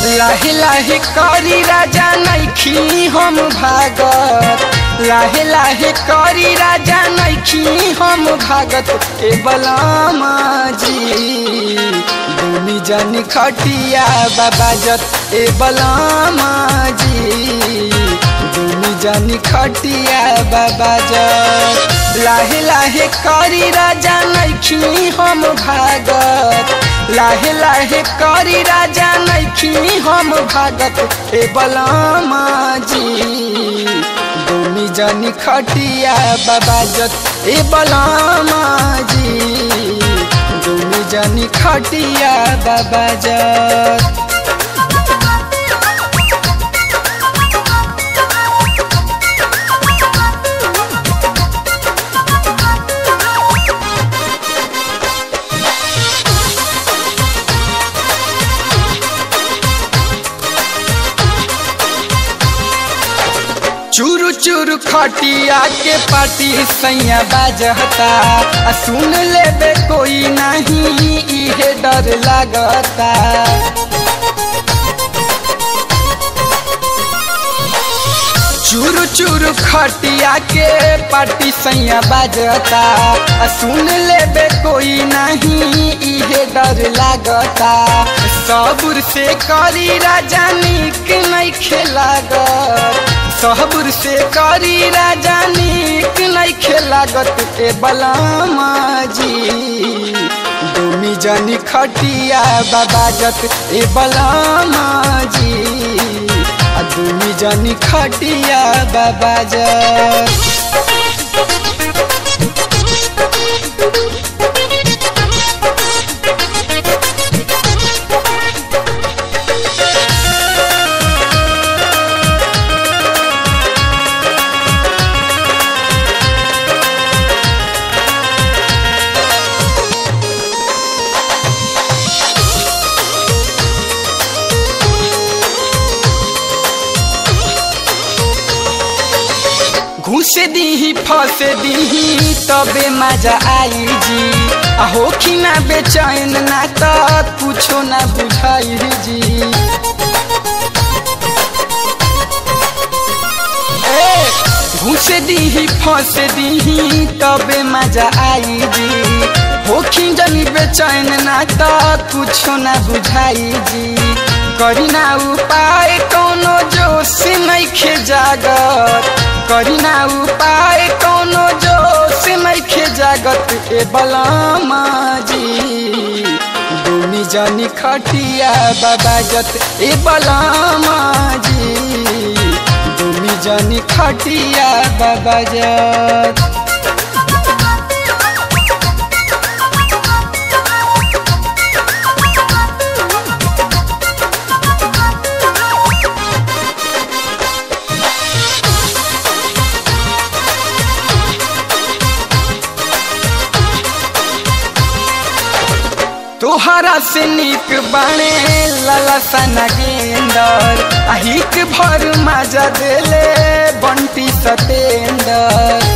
लाहे लाहे करी राजा नैखी हम भागत लाहे लाहे करी राजा नैखी हम भागत ए बलामा जी भूमि जन खटिया बाबाजत ए बलामा जी भूमि जन खटिया बाबाजत लाहे लाहे करी राजा नैखी हम भागत लाहे लाहे करी राजा नैखी हम भागत ए बलामा जी भूमि जन खटिया बाबाजत ए बलामा जी भूमि जन खटिया बाबाजत चूरू चूरू खटिया के पाटी सैया बाजता आ सुन लेबे कोई नहीं इहे डर लागता चूरू चूरू खटिया के पाटी सैया बाजता आ सुन लेबे कोई नहीं इहे डर लागता सबुर से करी राजा निक नहीं खेलागत सहबुर से करी राजा निक नहीं खेलागत ए बलामा जी डोमी जनी खटिया बाबाजत ए बलामा जी आ डोमी जनी खटिया बाबाजत घुस दीही फंस दीही तबे मजा आई जी आ होखी ना बेचैन ना तो कुछो ना बुझाई जी ए, घुस दीही फंस दीही तबे मजा आई जी होखी जनी बेचैन ना तो कुछो ना बुझाई जी करी ना उपाय कोनो जोश नहीं खे जागत करी ना उपाय कोनो जोश नहीं खे जागत ए बलामा जी दुनी जनी खटिया बाबाजत ए बलामा जी दुनी जनी खटिया बाबाजत तोहरा से निक बाणे लाला सना गेंदर अहिक भर मजा देले बंटी सतेंदर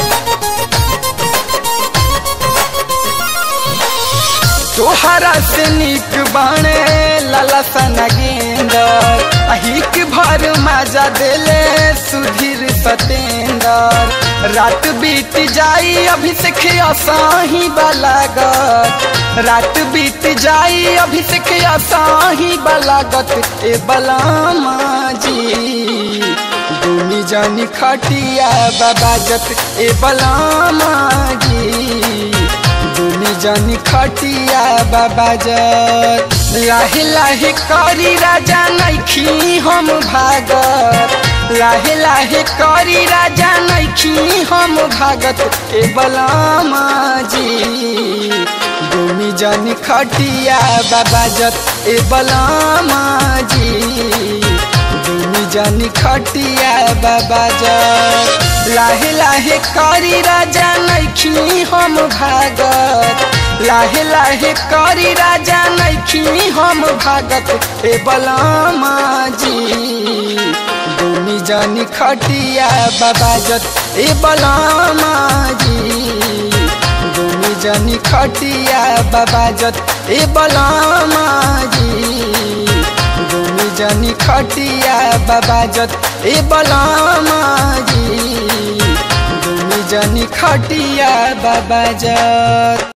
तोहरा से निक बाणे लाला सना गेंदर अहिक भर मजा देले सुधीर सतेंदर रात बीत जाई अभिषेक असाही बलागत रात बीत जाई अभिषेक असाही बलागत ए बलामा जी दुनी जानी खटिया बाबाजत ए बलामा जी दुनी जानी खटिया बाबाजत लाहे लाहे करी राजा नैखी हम भागत लाहे लाहे करी राजा नैखी हम भागत ए बलामा जी दुनी जानी खटिया बाबाजत ए बलामा जी दुनी जानी खटिया बाबाजत लाहे लाहे करी राजा नैखी हम भागत लाहे लाहे करी राजा नैखी हम भागत ए बलामा जी दुनी जानी खटिया बाबाजत ए बलामा जी दुनी जानी खटिया बाबाजत ए बलामा जी दुनी जनी खटिया बाबा जत ए बलमा जी घूमी जनी खटिया बाबा जत